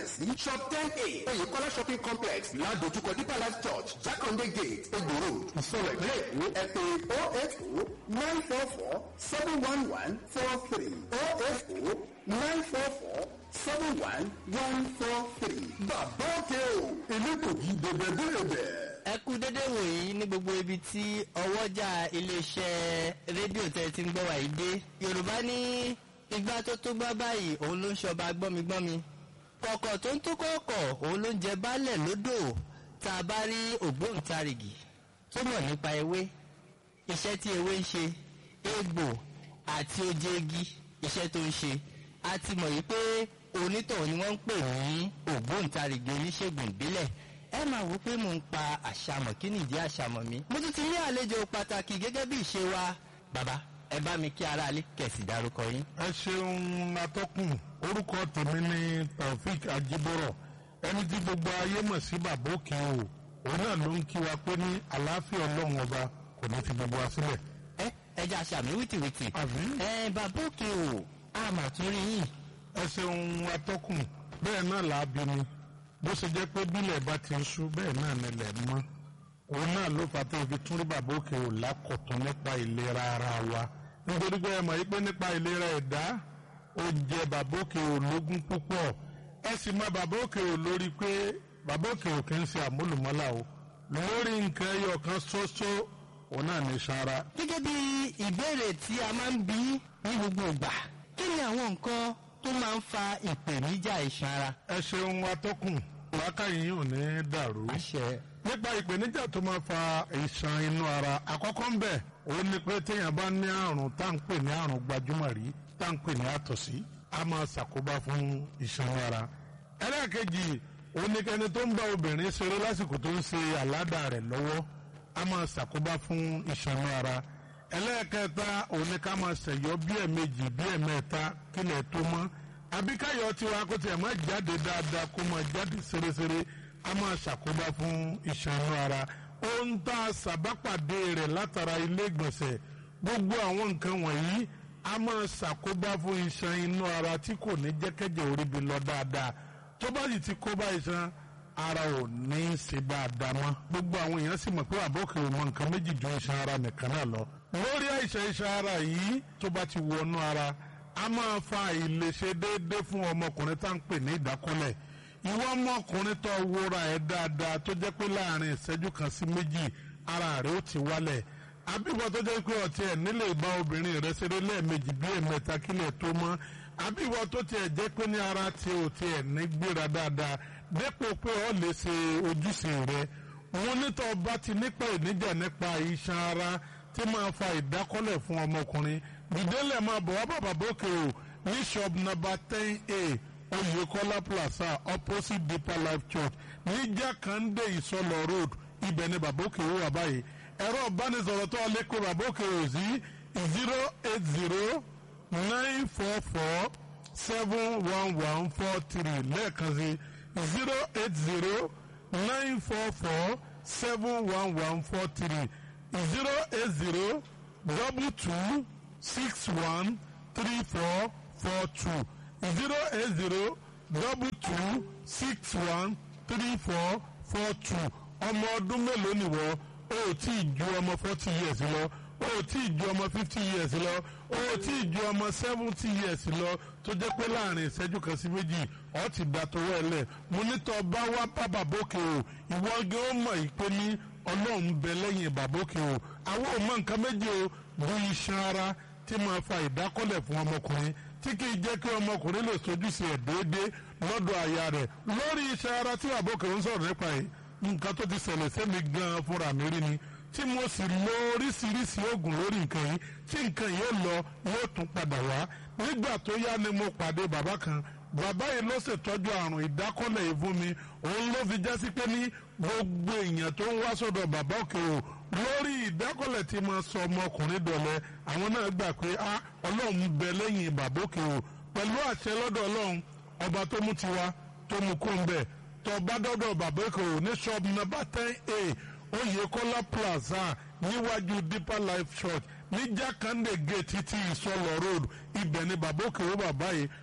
kalẹ̀ sí shop ten a oyèkọ́lá shopping complex ládojúkọ deeper life church jákàndé gate egbò road ìsọ̀rọ̀ ìpínlẹ̀ èkó ẹ pè oh eight oh nine four four seven one one four three oh eight oh nine four four seven one one four three. bàbá òkè o elégbògi dèbèdèbè. ẹ kú dédé wòyí ní gbogbo ibi tí ọwọ́jà iléeṣẹ́ rédíò tẹ́ ti ń gbọ́ wàyí dé yorùbá ní igbá tó tó gbá báyìí òun ló ń ṣọba gbọ́migbọ́mi kọ̀kọ̀ tó ń tó kọ̀ọ̀kọ̀ òun ló ń jẹ baálẹ̀ lódò tá a bá rí ògbóǹtarìgì tó mọ̀ nípa ewé iṣẹ́ tí ewé ń ṣe egbò àti oje igi iṣẹ́ tó ń ṣe a ti mọ̀ yìí pé onítọ̀hún ni wọ́n ń pè ní ògbóǹtarìgì oníṣègùn ìbílẹ̀ ẹ máa wò pé mò ń pa àṣàmọ̀ kí nìdí àṣàmọ̀ mi. mo tún ti ní àlejò pàtàkì gẹ́gẹ́ bí ìṣe wa bàbá ẹ bá mi kí aráalé kẹ̀sì dárúkọ yín. ẹ ṣeun atọ́kùn orúkọ tèmi ni taofik ajibọrọ ẹni tí gbogbo ayé mọ̀ sí bàbá òkè o òun náà ló ń kí wa pé ní àlàáfíà ọlọ́run ọba kò ní fi gbogbo wa sílẹ̀. ẹ ẹ jẹ́ àṣàmì wìtìwìtì. àbí ẹ bàbá òkè o a mà tún rí yín. ẹ ṣeun atọ́kùn bẹ́ẹ̀ náà là á bí mi bó ṣe jẹ́ pé bílẹ̀ bá ti ń ṣú bẹ́ẹ̀ náà nílẹ̀ mọ́ òun náà ló fà tó fi tún rí bàbá òkè ò lákọ̀tún nípa ìlera ara wa nítorí pé ẹ mọ̀ yí pé nípa ìlera ẹ̀dá ó jẹ bàbá òkè ò lógún púpọ̀ ẹ sì mọ bàbá òkè ò lórí pé bàbá òkè ò kì í ṣe àmúlùmọ́là o lórí nǹkan ẹyọ kan ṣoṣo òun náà ní sanra. gẹ́gẹ́ bí ìbéèrè tí a máa ń bí ní gbogbo ìgbà kí ni àwọn nǹkan tó máa ń fa ìpèníjà iṣan ara. ẹ ṣeun atọ́kùn wákàyí yìí ò ní dàrú. àṣẹ nípa ìpèníjà tó máa fa ìṣàn inú ara àkọ́kọ́ ń bẹ̀ òun ni pé téèyàn bá ní àrùn tá à ń pè ní àrùn gbajúmọ̀ rí tá à ń pè ní àtọ̀sí a máa ṣàkóbá fún ìṣàn ara. ẹlẹ́ẹ̀kejì òun ni kẹni tó ń bá obìnrin ṣeré lásìkò tó ń ṣe àládà rẹ̀ lọ́wọ́ a máa ṣàkóbá fún ìṣàn ara. ẹlẹ́ẹ̀kẹta òun ni ká máa ṣẹ̀yọ́ bí ẹ̀ẹ̀mejì bí ẹ̀ẹ̀mẹ́ta kílẹ̀ tó mọ́ àbí káyọ̀ tiwa kó tiẹ̀ máa jáde dáadáa kó máa jáde ṣeréṣeré a máa ṣàkóbá fún ìṣànú ara ohun tá a ṣàbápàdé rẹ̀ látara ilé ìgbọ̀nsẹ̀ gbogbo àwọn nǹkan wọ̀nyí a máa ṣàkóbá fún iṣan inú ara tí kò ní jẹ́kẹ́jẹ́ orí bi lọ dáadáa tó bá sì ti kóbá iṣan ara ò ní í ṣe dáadáa mọ́ gbogbo àwọn èèyàn sì mọ̀ pé àbọ̀kè ò mọ nǹkan méjì ju iṣan ara nìkan náà lọ lórí àìsàn iṣan ara yìí tó bá ti wọnú ara a máa fa àìlèṣe déédéé fún ọmọkùnrin tá à ń pè ní ìdákọ́lẹ̀ ìwọ ọmọkùnrin tó wúra ẹ̀ dáadáa tó jẹ́ pé láàrin ìṣẹ́jú kan sí méjì ara rẹ̀ ó ti wálẹ̀ àbíwọ tó jẹ́ pé ọtí ẹ̀ nílé ìbá obìnrin rẹ̀ ṣeré lẹ́ẹ̀mejì bí ẹ̀mẹ́ta kílẹ̀ tó mọ́ àbíwọ tó tiẹ̀ jẹ́ pé ní ara tí o tiẹ̀ ní gbéra dáadáa dépò pé ọ lè ṣe ojúṣe rẹ̀ wọn nítọ́ bá ti nípa ìníjà nípa iṣan ara tí máa fa ìdákọ́lẹ̀ fún ọmọkùnrin gbìdélẹ̀ máa bọ̀ wá bàbá bókè o ní shop number ten a oyekola plaza opposite deeper life church ní jákàndé ìsọlọ road ibẹ̀ ni bàbá òkè wò wá báyìí ẹ̀rọ ìbánisọ̀rọ̀ tó lè kó bàbá òkè wò sí zero eight zero nine four four seven one one four three lẹ́ẹ̀kan sí zero eight zero nine four four seven one one four three zero eight zero double two six one three four four two zero eight zero double two six one three four four two ọmọ ọdún mélòó nìwọ o ò tí ì ju ọmọ forty years lọ o ò tí ì ju ọmọ fifty years lọ o ò tí ì ju ọmọ seventy years lọ tó jẹ́ pé láàrin ìṣẹ́jú kan sí méjì ọ ti da tọwọ́ ẹ lẹ̀ mo ní tọ́ bá wá bá bàbókè o ìwọ gẹ́ ó mọ̀ ìpè ní ọlọ́run bẹ lẹ́yìn bàbókè o àwọn ò mọ nǹkan méjì o bu iṣan ara tí máa fa ìdákọ́lẹ̀ fún ọmọkùnrin tí kì í jẹ́ kí ọmọkùnrin lè sojúṣe ẹ̀ déédéé lọ́dọ̀ aya rẹ̀ lórí iṣan ara tí bàbókè ń sọ̀rọ̀ nípa yìí nǹkan tó ti ṣẹlẹ̀ sẹ́mi gan-an fúnra mi rí ni tí mo sì lo oríṣiríṣi oògùn lórí nǹkan yìí tí nǹkan yìí ó lọ yóò tún padà wá nígbà tó yá ni mo pàdé bàbá kan bàbá yìí ló ṣètọ́jú àrùn ìdákọ́lẹ̀ yìí fún mi òun ló fi jásí pé ní gbogbo èèyàn tó ń wá sọ́dọ̀ bàbá òkè o lórí ìdákọ́lẹ̀ tí mo sọ ọmọkùnrin dọ̀lẹ́ àwọn náà gbà pé a ọlọ́run bẹ lẹ́yìn bàbá òkè o pẹ̀lú àṣẹ lọ́dọ̀ ọlọ́run ọba tó mú tiwa tó mú kó ń bẹ̀ tó bá dọ́dọ̀ bàbá òkè o ní shop number ten a oyekola plaza níwájú deeper life church ní jákàndé gate títí ìsọlọ road ibẹ̀ ni bàbá òkè o bàbá yìí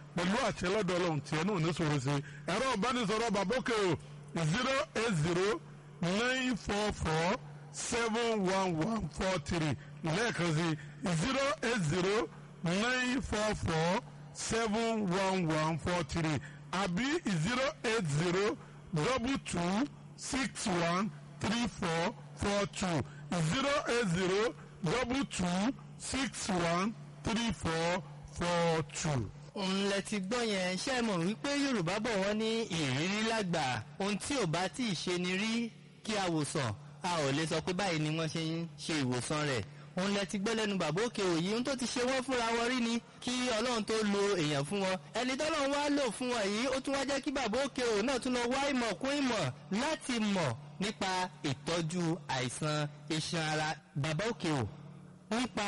pẹ̀lú àṣẹ lọ́dọ̀ ọlọ́run tiẹ̀ náà ní sọ̀rọ̀ sí ẹ̀rọ ìbánisọ̀rọ̀ bàbókè o zero eight zero nine four four seven one one four three lẹ́ẹ̀kan sí zero eight zero nine four four seven one one four three àbí zero eight zero double two six one three four four two zero eight zero double two six one three four four two. òun lẹ ti gbọ́ yẹn ṣé ẹ mọ̀ wípé yorùbá bọ̀ wọ́n ní ìrírí lágbà ohun tí ò bá tí ì ṣe ni rí kí a wòsàn a ò lè sọ pé báyìí ni wọ́n ṣe ń ṣe ìwòsàn rẹ̀ òun lẹ ti gbọ́ lẹ́nu bàbá òkè òyì ohun tó ti ṣe wọ́n fúnra wọn rí ni kí ọlọ́run tó lo èèyàn fún wọn ẹni tọ́lọ́run wá lò fún wọn yìí ó tún wá jẹ́ kí bàbá òkè òyì náà tún lọ wá ìmọ̀ kún ìmọ̀ láti mọ̀ nípa ìtọ́jú àìsàn iṣan ara bàbá òkè ò nípa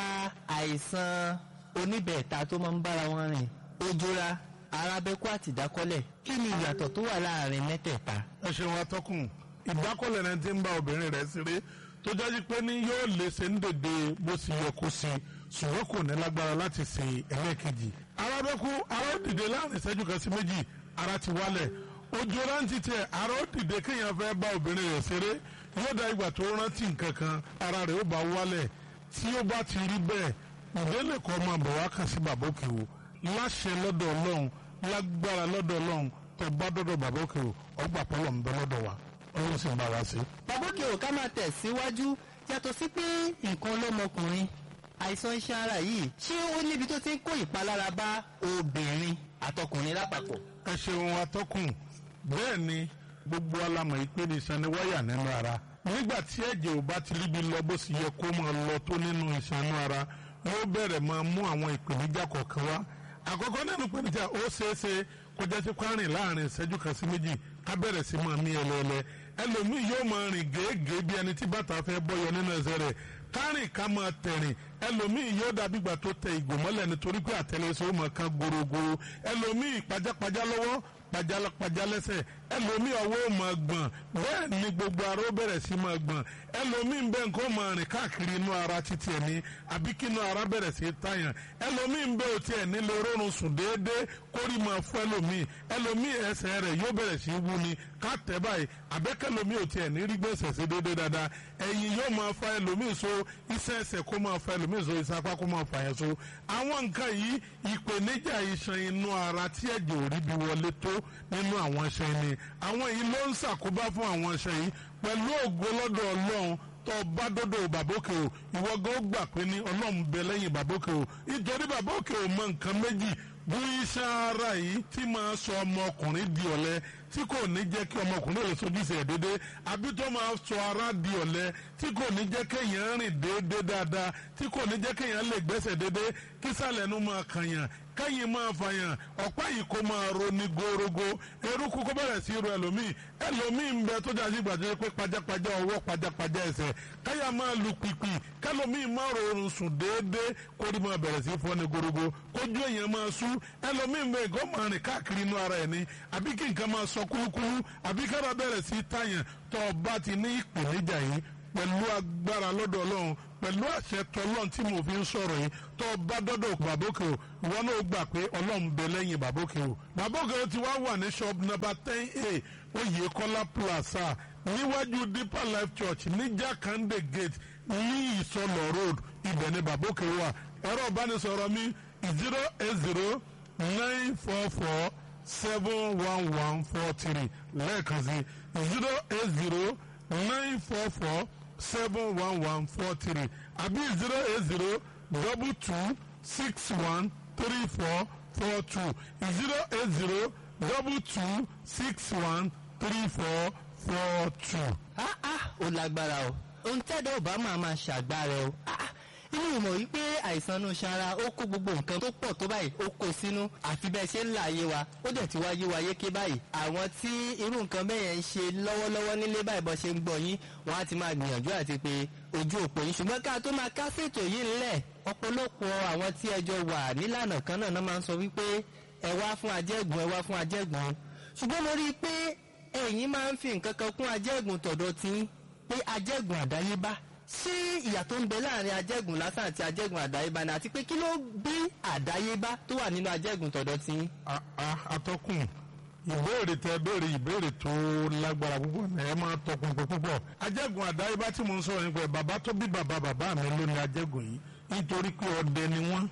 àìsàn oníbẹ̀ẹ̀ta tó máa ń bára wọn rìn ojúra arábẹ́kú àti ìdákọ́lẹ̀ kí ni ìyàtọ̀ tó wà láàrin mẹ́tẹ̀ẹ̀ta. ẹ ṣeun atọ́kùn ìdákọ́lẹ̀ náà ti ń bá obìnrin rẹ̀ ṣeré tó jáde pé ní yóò lè ṣe ń dèdè bó ṣe yẹ kó ṣe ṣùgbọ́n kò ní lágbára láti ṣe ẹlẹ́ẹ̀kejì. arábẹ́kú ara ó dìde láàrin ìṣẹ́jú kan sí méjì ara ti wálẹ̀ ojú rántí tẹ ara ó dìde kéèyàn fẹ́ bá obìnrin rẹ̀ ṣeré yóò dá ìgbà tó rántí nǹkan kan ara rẹ̀ ó bá wálẹ̀ tí ó bá ti rí bẹ́ẹ̀ ìdílé kan máa bọ̀ wá kàn sí bàbá òkè o láṣẹ lọ́dọ̀ ọlọ́run lágbára lọ́dọ̀ ọlọ́run tó bá dọ́dọ̀ bàbá òkè o ọgbà pọ́lọ̀ ń bẹ lọ́dọ̀ wa ọlọ́run sì ń bá wa sí. bàbá òkè ò ká máa tẹ̀síwájú yàtọ̀ sí pé nǹkan lọ́mọkùnrin àìsàn iṣan ara yìí ṣé ó níbi tó ti ń kó ìpalára bá obìnrin àtọkùnrin lápapọ̀. ẹ ṣeun atọ́kùn bẹ́ẹ̀ ni gbogbo alamọ̀ yìí pé ní iṣan ni wáyà nínú ara nígbà tí ẹ̀jẹ̀ ò bá ti ríbi lọ bó sì yẹ kó máa lọ tó nínú iṣan inú ara yóò bẹ̀rẹ̀ máa mú àwọn ìpèníjà kọ̀ọ̀kan wá àkọ́kọ́ nínú ìpèníjà ó ṣeéṣe kó jẹ́ sí kwárìn láàrin ìṣẹ́jú kan sí méjì ká bẹ̀rẹ̀ sí máa mí ẹlẹ́ẹ̀lẹ́ ẹlòmíì yóò máa rìn gèégèé bí ẹni tí bàtà fẹ́ bọ́yọ nínú ẹsẹ̀ rẹ̀ kárìn ká máa tẹ̀rìn ẹlòmíì yóò dàbí ìgbà tó tẹ ìgò mọ́lẹ̀ nítorí pé àtẹlẹsẹ̀ ó máa kan gorogoro ẹlòmíì pajápajá lọ́wọ́ pajálápajá lẹ́sẹ̀ ẹlòmíì ọwọ́ ò máa gbọ̀n bẹ́ẹ̀ ni gbogbo ara ó bẹ̀rẹ̀ sí máa gbọ̀n ẹlòmíì bẹ́ẹ̀ nǹkan máa rìn káàkiri inú ara títí ẹ̀ ní àbí kí inú ara bẹ̀rẹ̀ sí tàyàn ẹlòmíì bẹ́ẹ̀ ò tiẹ̀ nílé rọrùn sùn déédéé kórì máa fún ẹlòmíì ẹlòmíì ẹsẹ̀ rẹ̀ yóò bẹ̀rẹ̀ sí wú ni ká tẹ̀ báyìí àbẹ́kẹ́lòmíì ò tiẹ̀ ní rí gbèsè sí déédéé dáadáa ẹ̀yìn yóò máa fa ẹlòmíì so iṣẹ́ ẹsẹ̀ kó máa fa ẹlòmíì so iṣẹ́ apá kó máa fa yẹn so àwọn nǹkan yìí ìpèníjà iṣan inú ara tí ẹ̀jẹ̀ ò rí bí wọlé tó nínú àwọn iṣan ni àwọn yìí ló ń ṣàkóbá fún àwọn iṣan yìí pẹ̀lú ògo lọ́dọ̀ ọlọ́run tó bá dọ́dọ̀ bàbókè o ìwọ gan ó gbà pé ní ọlọ́run bẹ lẹ́yìn bàbókè o nítorí bàbókè o mọ nǹkan méjì bí iṣan ara yìí tí máa sọ ọmọkùnrin di ọ̀lẹ tí kò ní jẹ́ kí ọmọkùnrin lè sojúṣe ẹ̀ déédéé àbí tó máa sọ ara di ọ̀lẹ tí kò ní jẹ́ kéèyàn rìn déédéé dáadáa tí kò ní jẹ́ kéèyàn lè gbẹ́sẹ̀ déédéé kí sàlẹ̀ nu máa kànyàn kẹ́yìn máa fàyàn ọ̀pá yìí kó máa roni gorogo eruku kó bẹ̀rẹ̀ sí ro ẹlòmíì ẹlòmíì ń bẹ tó dájú gbàdúrà pé pajápajá ọwọ́ pajápajá ẹsẹ̀ káyà máa lu pìpì kẹlòmíì máa rọrùn sùn déédéé kórì máa bẹ̀rẹ̀ sí fọ́ni gorogo kójú èèyàn máa sú ẹlòmíì ń bẹ ìgò máa rìn káàkiri inú ara ẹ̀ ní àbí kí nǹkan máa sọ kúlúkúlú àbí kára bẹ̀rẹ̀ sí tàyàn tó o bá ti ní ìpèníjà yìí pẹ̀lú agbára lọ́dọ̀ ọlọ́run pẹ̀lú àṣẹ tọlọ́run tí mo fi ń sọ̀rọ̀ yìí tó o bá dọ́dọ̀ bàbókè o ìwọ náà gbà pé ọlọ́run bẹ lẹ́yìn bàbókè o bàbókè o ti wá wà ní shop number ten a oyèkọ́lá plaza níwájú deeper life church ní jakande gate ní ìsọlọ road ibẹ̀ ni bàbókè wà ẹ̀rọ ìbánisọ̀rọ̀ mi zero eight zero nine four four seven one one four three lẹ́ẹ̀kan sí zero eight zero nine four four seven one one four three àbí zero eight zero double two six one three four four two zero eight zero double two six one three four four two. ah ah ó lágbára o ohun tẹ́dọ̀ ọba máa máa ṣàgbára o ah ah inú ìmọ̀ yìí pé àìsàn inú ṣara ó kó gbogbo nǹkan tó pọ̀ tó báyìí ó kó sínú àfi bẹ́ẹ̀ ṣe ń là ayé wa ó dẹ̀ ti wá yé wa yéké báyìí àwọn tí irú nǹkan bẹ́ẹ̀ yẹn ń ṣe lọ́wọ́lọ́wọ́ nílé báyìí bọ́ ṣe ń gbọ́ yín wọ́n á ti máa gbìyànjú àti pé ojú òpó yín ṣùgbọ́n ká tó máa ká ṣètò yìí ńlẹ̀ ọ̀pọ̀lọpọ̀ àwọn tí ẹjọ́ wà nílànà kan náà náà máa ń sọ wípé ẹ wá fún ajẹ́gùn ẹ wá fún ajẹ́gùn ṣùgbọ́n mo rí i pé ẹ̀yin máa ń fi nǹkan kan kún ajẹ́gùn tọ̀dọ̀ tí pé ajẹ́gùn àdáyébá ṣé ìyàtọ̀ ń bẹ láàrin ajẹ́gùn lásán àti ajẹ́gùn àdáyébá ni àti pé kí ló bí àdáyébá tó wà nínú ajẹ́gùn tọ̀dọ̀ tí yín. A- a- atọ́kùn ìbéèrè tẹ béèrè ìbéèrè tó lágbára púpọ̀ ní ẹ máa tọkùn pé púpọ̀ ajẹ́gùn àdáyébá tí mo ń sọ̀rọ̀ nípa ẹ̀ bàbá tó bí bàbá bàbá mi ló ní ajẹ́gùn yìí nítorí pé ọdẹ ni wọ́n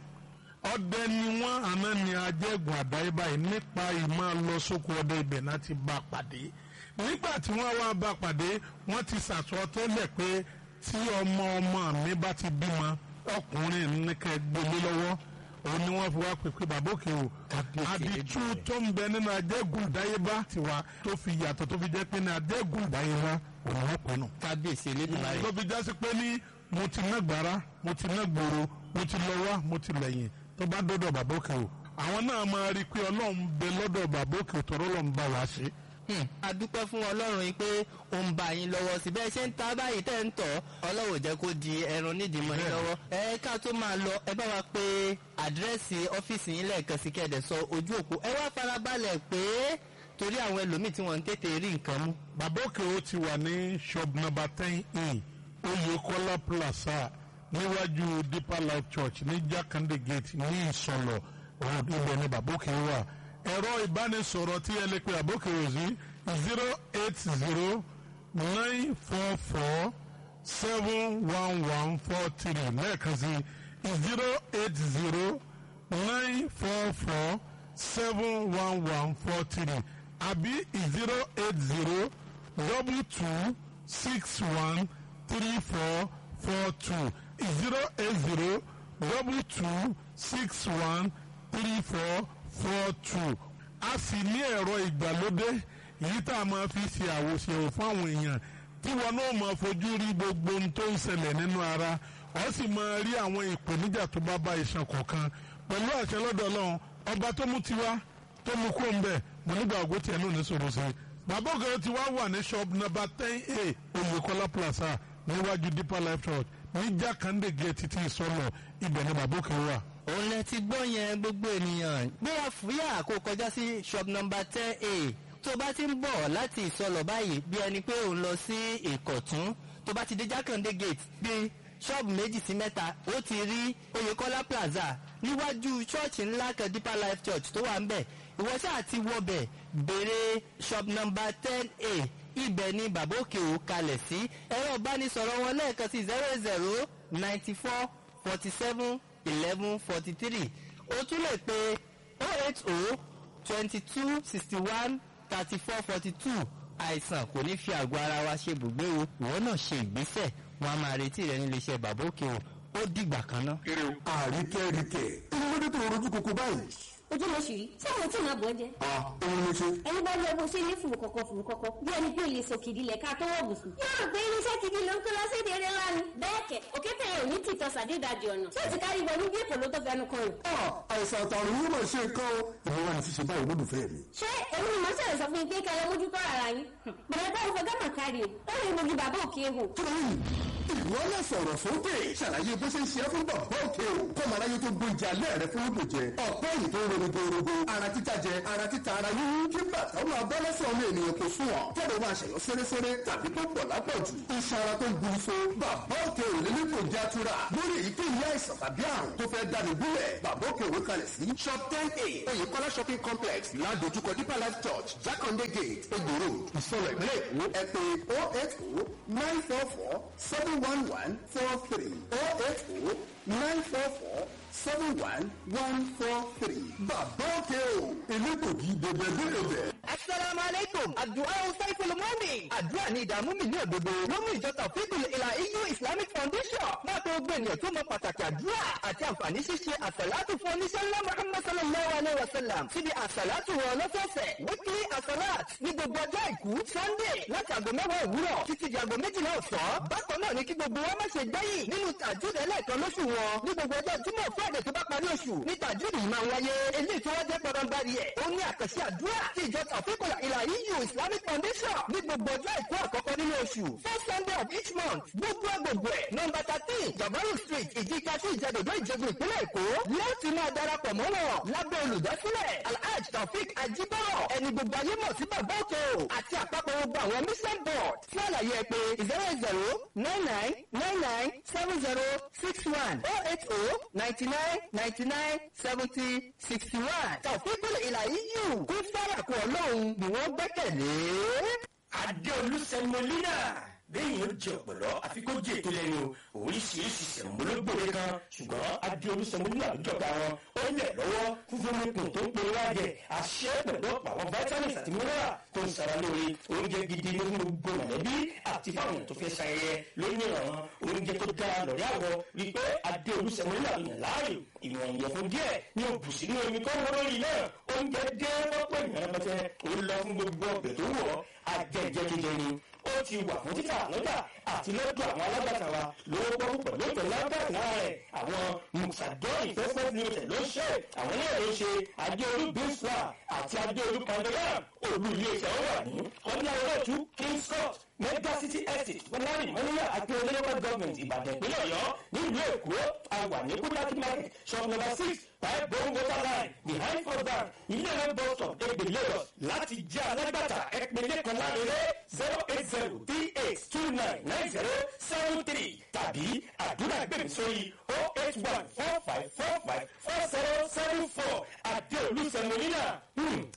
ọdẹ ni wọ́n àná ni ajẹ́gùn àdáyébá yìí nípa ìmọ̀ lọ sóko ọdẹ ibẹ̀ náà ti bá a pàdé nígbà tí wọ́n wá bá a pàdé wọ́n ti sàtọ́tẹ́lẹ̀ pé tí ọmọ ọmọ mi bá ti bímọ ọkùnrin nìkan gbélé lọ́wọ́ òun ni wọ́n fi wá pèpè bàbá òkè o àdìtú tó ń bẹ nínú ajẹ́gùn àdáyébá tiwa tó fi yàtọ̀ tó fi jẹ́ pé ní ajẹ́gùn àdáyébá òun wọ́n pè nù kábíyèsí elédùnmáyé. tó fi jásí pé ní mo ti ná gbàrà mo ti ná gbòòrò mo ti lọ wá mo ti lẹ́yìn tó bá dọ́dọ̀ bàbá òkè o àwọn náà máa rí i pé ọlọ́run bẹ lọ́dọ̀ bàbá òkè o tọ́rọ́ lọ́n bá wa ṣe. Hmm, a dúpẹ́ fún ọlọ́run yìí pé ó ń bá yín lọ́wọ́ sí bẹ́ẹ̀ ṣe ń ta báyìí tẹ́ ń tọ̀ ọlọ́run ò jẹ́ kó di ẹran nídìí mọ́ yín lọ́wọ́ ẹ ká tó máa lọ ẹ bá wa pé àdírẹ́sì ọ́fíìsì yín lẹ́ẹ̀kan sí kẹ́ẹ̀dẹ̀ sọ ojú òpó ẹ wá farabalẹ̀ pé torí àwọn ẹlòmíì tí wọ́n ń tètè rí nǹkan mú. bàbá òkè o ti wà ní shop number ten in Oyèkọ́lá plaza níwájú deeper life church ní Jákàndé gate ní Ìsọlọ̀ road ibẹ̀ ni bàbá òkè wà ẹ̀rọ ìbánisọ̀rọ̀ tí ẹ lè pe bàbá òkè o sí zero eight zero nine four four seven one one four three lẹ́ẹ̀kan sí zero eight zero nine four four seven one one four three àbí zero eight zero double two six one three four four two zero eight zero double two six one three four four two a sì ní ẹ̀rọ ìgbàlódé èyí tá a máa fi ṣe àwòṣe fún àwọn èèyàn tí wọn náà máa fojú rí gbogbo ohun tó ń ṣẹlẹ̀ nínú ara ọ sì máa rí àwọn ìpèníjà tó bá bá iṣan kọ̀ọ̀kan pẹ̀lú àṣẹ lọ́dọ̀ ọlọ́run ọba tó mú tiwa tó mú kó ń bẹ̀ mo nígbà ògbó tiẹ̀ náà ní sọ̀rọ̀ sí i bàbá ògèrè ti wá wà ní shop number ten a Oyèkọ́lá plaza níwájú deeper life church ní Jákàndé gate títí ìsọlọ ibẹ̀ ni bàbá òkè wà. òun lẹ ti gbọ́ yẹn gbogbo ènìyàn gbéra fúyà kó kọjá sí shop number ten a tó bá ti ń bọ̀ láti ìsọlọ̀ báyìí bí ẹni pé òun lọ sí ìkọ̀tún tó bá ti dé jákàndé gate bí ṣọ́ọ̀bù méjì sí mẹ́ta ó ti rí oyèkọ́lá plaza níwájú ṣọ́ọ̀ṣì ńlá kan deeper life church tó wà ń bẹ̀ ìwọ ṣáà ti wọbẹ̀ béèrè shop number ten a ibẹ̀ ni bàbá òkè ò kalẹ̀ sí ẹ̀rọ ìbánisọ̀rọ̀ wọn lẹ́ẹ̀kan sí zero zero ninety four forty seven eleven forty three o tún lè pe oh eight oh twenty two sixty one thirty four forty two àìsàn kò ní fi àgọ́ ara wa ṣe bùgbé o ìwọ náà ṣe ìgbésẹ̀ wọn a máa retí rẹ nílé iṣẹ́ bàbá òkè o ó dìgbà kan náà. àríkẹ́ríkẹ́ inú ló tó rojú koko báyìí. ojú ló ṣì rí tí àwọn tí ìmọ̀ bọ̀ jẹ́. a òun ló ṣe. ẹni bá lọ bó ṣe ní fùrù kọ̀kọ̀ fùrù kọ̀kọ̀ bí ẹni pé lè sòkìdí lẹ̀ ká tó wọ̀ bùsùn. yóò rò pé irinṣẹ́ gidi ló ń kó lọ sí èdè eré ńlá ni. bẹ́ẹ̀ kẹ̀ òkété yẹn ò ní tìtọ́ sàdédàjì ọ̀nà. ṣé ti kárí wọnú bí èkó ló tó fẹnu kan rò. a àìsàn àtàrùn yìí mà ṣe nǹkan o. ìwọ wa ni ṣíṣe báyìí lólùfẹ́ mi. ṣé èmi ni mo ṣẹlẹ̀ sọ fún yín pé kẹlẹ́ mójútó ara yín. bẹ̀rẹ̀ bá ìfọ̀ gánà kárí o ó rí mojú bàbá òkè hò. tóyìn ìwọ náà sọ̀rọ̀ sókè ṣàlàyé bó ṣe ń ṣe é fún bàbá òkè o kọ́mọ aráyé tó gbóúnjẹ alẹ́ rẹ fún òdò jẹ ọ̀pẹ́ yìí tó ń ronú gbòòrògbò ara títa jẹ ara títa ara yíyún kí bàtà ó máa bọ́ lẹ́sẹ̀ ọmọ ènìyàn kò sún ọ̀ kẹ́rẹ́ máa ṣẹ̀yọ́ sẹ́rẹ́sẹ́rẹ́ tàbí tó pọ̀ lápọ̀jù iṣan ara tó ń gburu so bàbá òkè ò lè ní kò já tura lórí èyíkéyìí àìsàn tàbí àrùn tó fẹ́ dáni gúnlẹ̀ bàbá òkè òwe kalẹ̀ sí shop ten a oyèkọ́lá shopping complex ládojúkọ deeper life church jákàndé gate egbò road ìsọ̀rọ̀ ìpínlẹ̀ èkó ẹ pè oh eight oh nine four four seven one one four three oh eight oh nine four four seven one one four three bàbá òkè o elégbògi dèbèdèbè. asalaamu aleykum àdúrà ọ̀sáìfẹ̀lẹ̀ mọ́mì àdúrà ní ìdààmú mi ní òdodo ló mú ìjọ tàfíìkùl ìlà eu islamic foundation máa tó gbé ènìyàn tó mọ pàtàkì àdúrà àti àǹfààní ṣíṣe àsàlátù fún oníṣẹ́ ńlá muhammad sallallahu alayhi wa sallam síbi àsàlátù wọn lọ́sọ̀ọ̀sẹ̀ weekly àsàlát ní gbogbo ọjọ́ àìkú sunday láti àgọ́ mẹ́wàá òwúrọ̀ títí di àgọ́ méjìlá ọ̀sán bákan náà ní kí gbogbo wa má ṣe gbẹ́yìn nínú tàjúdẹ̀ lẹ́ẹ̀kan lóṣù wọn ní gbogbo ọjọ́ jímọ̀ friday tó bá parí oṣù ní tàjúdì yìí máa wáyé eléyìí tó wá jẹ́ pọ̀nbárí ẹ̀ ó ní àkànṣe àdúrà tí ìjọ tàfíkùlà ìlà eu islamic foundation ní gbogbo ọjọ́ àìkú àkọ́kọ́ nínú oṣù first sunday of each month gbogbo agbègbè ẹ̀ nọmba thirteen jabaru street ìdíkà sí ìjàdọ̀dọ̀ ìjẹ̀bù ìpínlẹ̀ èkó láti máa darapọ̀ mọ́ wọn lábẹ́ olùdásílẹ̀ alhaj taofik ajibọrọ ẹni gbogbo ayé mọ̀ sí bàbá òkè o àti àpapọ̀ gbogbo gbogbo àwọn mission board fún àlàyé ẹ pé zero zero nine nine nine nine seven zero six one oh eight oh ninety nine ninety nine seventy sixty one tàfíkùn ìlà yíyù kún fárakù ọlọ́run ni wọ́n gbẹ́kẹ̀lé. adéolú sẹmọlínà bẹ́ẹ̀ni ó jẹ ọ̀pọ̀lọ́ àfi kó jẹ ètò lẹ́nu oríṣiríṣi sẹ̀mọ́lógbòde kan ṣùgbọ́n adéolú sẹmọlínà àjọba wọn ó lẹ̀ lọ́wọ́ fúnfún mímú tó ń pe wájẹ àṣẹ pẹ̀lú ọ̀pọ̀ àwọn vitamins àti mineral tó ń sara lóore oúnjẹ gidi ló ń gbogbo mọ̀lẹ́bí àti fáwọn tó fẹ́ ṣayẹyẹ lónìí ìrànwọ́ oúnjẹ tó dáa lọ́rẹ́ àwọ̀ rí pé adéolú sẹmọlínà yàn láàyò ìwọ̀n ìyẹ̀fun díẹ̀ ní òbù sínú omi tó ń wọ́n lórí náà oúnjẹ dé wọ́pọ̀ ìyàrá pẹ́tẹ́ ó lọ fún gbogbo ọ̀gbẹ̀ tó wọ̀ ajẹ́jẹ́jẹjẹ ni ó ti wà fún títà lọ́jà àti lọ́dọ̀ àwọn alágbàtà wa lówó pọ́n pẹ̀lú ètò lágbàtà rẹ̀ àwọn musadọ́ọ̀nì investment limited ló ń ṣe àwọn náà ló ń ṣe adéolú binswa àti adéolú pandoram olú iléeṣẹ́ wọn wà ní ọdún ayọ́lọ́tù king scott mega city estate fúnláàrí mọ́níyà àti local government ìbàdàn ìpínlẹ̀ ọ̀yọ́ nílùú èkó àwà ní kúdákí market shop number six five bone water line behind first bank ilé ẹ̀rọ bus stop egbe lagos láti jẹ́ alágbàtà ẹ̀pínlẹ̀ kan lárẹ́rẹ́ zero eight zero three eight two nine nine zero seven three tàbí àdúrà gbèmí sórí oh eight one four five four five four zero seven four àdéolú sẹmọ́nínà